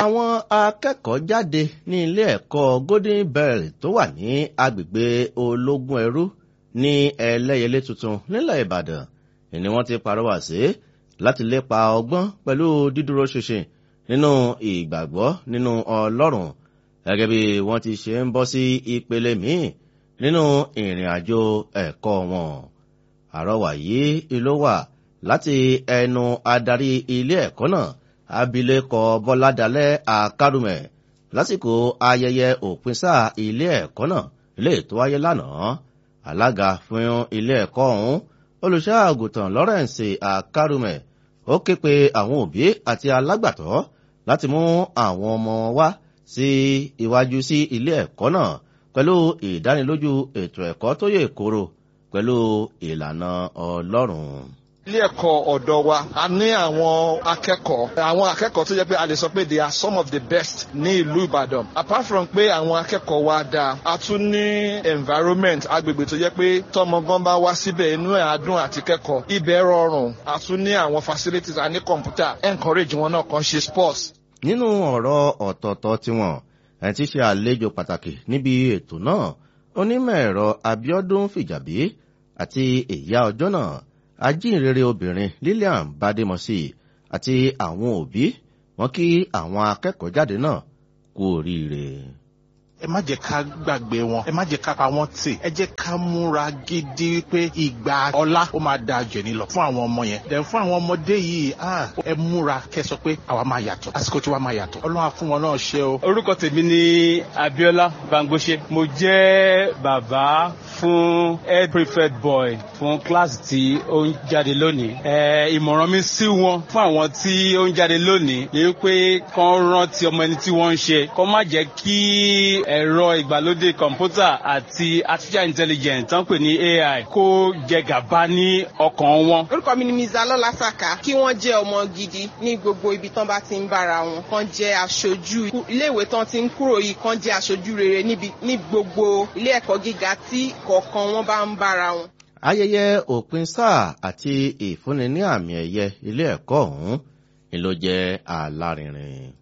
àwọn akẹ́kọ̀ọ́ jáde ní ilé ẹ̀kọ́ golden bell tó wà ní agbègbè ológun ẹrú ní ẹlẹ́yẹlé tuntun nílẹ̀ ìbàdàn ni wọ́n ti parọ́wà sí láti lépa ọgbọ́n pẹ̀lú dídúró ṣinṣin nínú ìgbàgbọ́ nínú ọlọ́run gẹ́gẹ́ bí wọ́n ti ṣe ń bọ́ sí ìpele míì nínú ìrìn àjò ẹ̀kọ́ wọn àrọwà yìí ló wà láti ẹnu adarí ilé ẹ̀kọ́ náà abilékọ bọ́ládalẹ́ àkárùmẹ̀ lásìkò ayẹyẹ òpin sáà ilé ẹ̀kọ́ náà ilé tó wáyé lánàá alága fún ilé ẹ̀kọ́ ọ̀hún olùṣọ́ àgùntàn lawrence àkárùmẹ̀ ó ké pe àwọn òbí àti alágbàtọ́ láti mú àwọn ọmọ wá sí iwájú sí ilé ẹ̀kọ́ náà pẹ̀lú ìdánilójú ètò ẹ̀kọ́ tó yè kóró pẹ̀lú ìlànà ọlọ́run ilé ẹ̀kọ́ ọ̀dọ́ wa a ní àwọn akẹ́kọ̀ọ́ àwọn akẹ́kọ̀ọ́ tó jẹ́ pé a lè sọ pé they are some of the best ní ìlú ìbàdàn apart from pé àwọn akẹ́kọ̀ọ́ wa dáa a tún ní environment agbègbè tó jẹ́ pé tọmọ gan bá wá síbẹ̀ inú ẹ̀ adùn àti kẹ́kọ̀ọ́ ibẹ̀ rọrùn a tún ní àwọn facilities a ní kọ̀ǹpútà encourage wọn náà kan ṣe sports. nínú ọ̀rọ̀ ọ̀tọ̀ọ̀tọ̀ tiwọn ẹ̀ ti ṣe àlejò pàtàkì níbi ètò náà onímọ̀ ẹ̀rọ abiodun fìjàbí àti ìyá ọjọ́ náà ajínrere obìnrin lillian bademosi àti àwọn òbí wọn kí àwọn akẹ́kọ̀ọ́ jáde náà kú oríire. ẹ má jẹ́ ká gbàgbé wọn ẹ má jẹ́ ká pa wọ́n tì ẹ jẹ́ ká múra gidi pé ìgbà ọlá ó máa da jẹ̀ni lọ fún àwọn ọmọ yẹn dẹ̀ fún àwọn ọmọdé yìí ẹ múra kẹ́ sọ pé àwa máa yàtọ̀ àsìkò tí wàá máa yàtọ̀ ọlọ́run á fún wọn náà ṣe o. orúkọ tèmi ni abiola bangbose mo jẹ́ bàbá fún head prefect boy fún kíláàsì tí ó ń jáde lónìí. ìmọ̀ràn mi sí wọn fún àwọn tí ó ń jáde lónìí ni pé kán rántí ọmọ ẹni tí wọ́n ń ṣe kán má jẹ́ kí ẹ̀rọ ìgbàlódé kọ̀ǹpútà àti artificial intelligence tán pè ní ai kó jẹ gàba ní ọkàn wọn. orúkọ mi ni mr lọ́lá saka kí wọ́n jẹ́ ọmọ gidi ní gbogbo ibi tán bá ti ń bára wọn kán jẹ́ aṣojú iléèwé tán ti ń kúrò yìí kán jẹ́ aṣojú rere ní gbogbo ilé ẹ̀kọ́ gíga tí kọ̀ọ̀kan wọn bá ń bára wọn. ayẹyẹ òpin sáà àti ìfúnni ní àmì ẹ̀yẹ ilé ẹ̀kọ́ ọ̀hún ni ló jẹ́ alárinrin.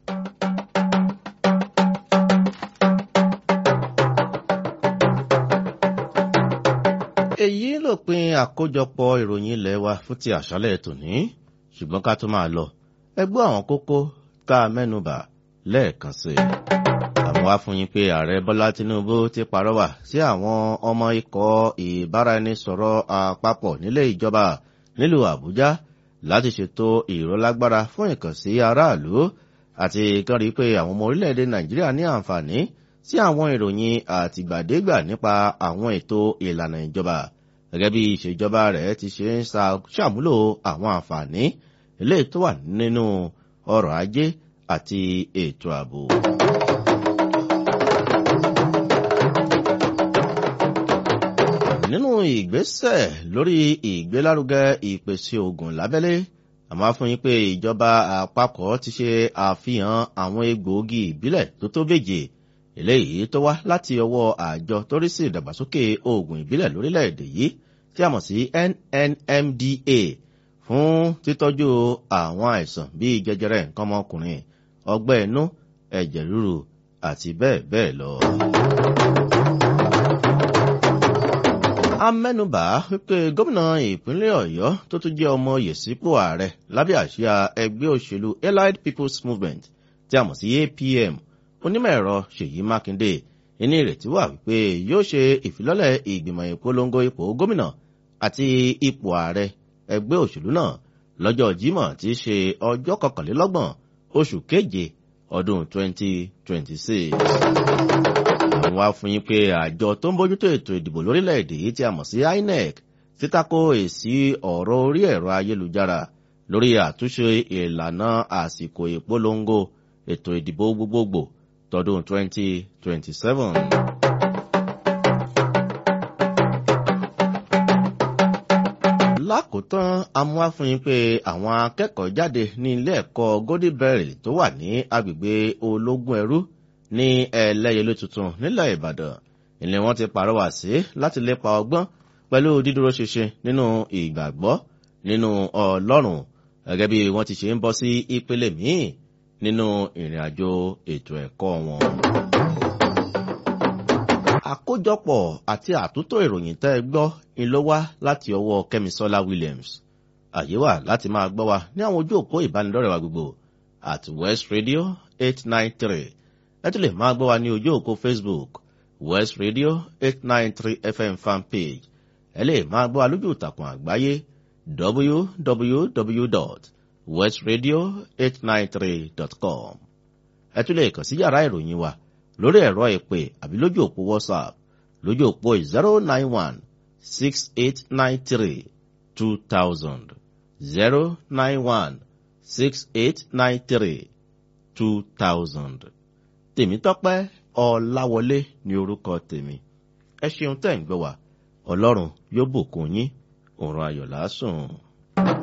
èyí lópin àkójọpọ̀ ìròyìn ilé wa fún ti àṣálẹ̀ tòní ṣùgbọ́n ká tó máa lọ ẹgbẹ́ àwọn kókó tá a mẹ́nubà lẹ́ẹ̀kan sí i àwọn wá fún yín pé ààrẹ bọ́lá tinubu ti parọ́wà sí àwọn ọmọ ikọ̀ ìbáraẹnisọ̀rọ̀ àpapọ̀ nílé ìjọba nílùú àbújá láti ṣètò ìrólágbára fún ìkànsí aráàlú àti kan rí pé àwọn ọmọ orílẹ̀-èdè nàìjíríà ní àǹfààní sí àwọn ìròyìn àtìgbàdégbà nípa àwọn ètò ìlànà ìjọba gẹ́gẹ́ bí ìṣèjọba rẹ̀ ti ṣe ń ṣàmúlò àwọn àǹfààní eléyìí tó wà nínú ọrọ̀ ajé àti ètò ààbò. nínú ìgbésẹ̀ lórí ìgbélárugẹ ìpèsè oògùn lábẹ́lé àmọ́ fún yín pé ìjọba àpapọ̀ ti ṣe àfihàn àwọn egbòogi ìbílẹ̀ tó tó méje eléyìí tó wá láti ọwọ́ àjọ tó rí sí ìdàgbàsókè oògùn ìbílẹ̀ lórílẹ̀‐èdè yìí tí a mọ̀ sí nnmda fún títọ́jú àwọn àìsàn bíi jẹjẹrẹ nǹkan ọmọkùnrin ọgbẹ́ inú ẹ̀jẹ̀ ríru àti bẹ́ẹ̀ bẹ́ẹ̀ lọ. amẹ́nubà wípé gómìnà ìpínlẹ̀ ọ̀yọ́ tó tún jẹ́ ọmọ yèsípò ààrẹ lábẹ́ àṣìá ẹgbẹ́ òṣèlú allied people's movement tí a mọ̀ sí apm onímọ̀ ẹ̀rọ ṣèyí mákindé ní ìrètí wà wípé yóò ṣe ìfilọ́lẹ̀ ìgbìmọ̀ ìpolongo ipò gómìnà àti ipò ààrẹ ẹgbẹ́ òṣèlú náà lọ́jọ́ jímọ̀ tí í ṣe ọjọ́ kọkànlélọ́gbọ̀n oṣù keje ọdún 2026 àwọn afúnyín pé àjọ tó ń bójútó ètò ìdìbò lórílẹ̀‐èdè yìí tí a mọ̀ sí inec títako èsì ọ̀rọ̀ orí ẹ̀rọ ayélujára lórí àtúnṣe ìlànà àsìkò ìpolongo ètò ìdìbò gbogbogbò tọdún 2027. lákòótán amúhàfúnyín pé àwọn akẹ́kọ̀ọ́ jáde ní ilé ẹ̀kọ́ goldenberry tó wà ní agbègbè ológun ẹrú ní ẹlẹ́yẹlé tuntun nílẹ̀ ìbàdàn ilé wọn ti pàrọwà sí láti lépa ọgbọ́n pẹ̀lú dídúró ṣinṣin nínú ìgbàgbọ́ nínú ọlọ́run gẹ́gẹ́ bí wọ́n ti ṣe ń bọ́ sí ìpele míì nínú ìrìn àjò ètò ẹ̀kọ́ wọn. àkójọpọ̀ àti àtúntò ìròyìn tẹ́ ẹ gbọ́ ni ló wá láti ọwọ́ kẹ́misọ́lá williams àyè wà láti máa gbọ́ wa ní àwọn ojú òpó ìbánidọ́rẹ̀ wa gbogbo at west radio eight nine three ẹ tún lè máa gbọ́ wa ní ojú òpó facebook west radio eight nine three fm fanpage ẹ lè máa gbọ́ wa lójú ìtàkùn àgbáyé www.westradio893.com ẹ tún lè kàn sí yàrá ìròyìn wa lórí ẹ̀rọ ìpè àbí lójú òpó whatsapp lójú òpó zero nine one six eight nine three two thousand zero nine one six eight nine three two thousand. tèmítọ́pẹ́ ọ̀làwọlé ní orúkọ tèmi ẹ ṣeun tẹ́ ń gbọ́ wa ọlọ́run yóò bùkún yín òun ayọ̀ lásùn.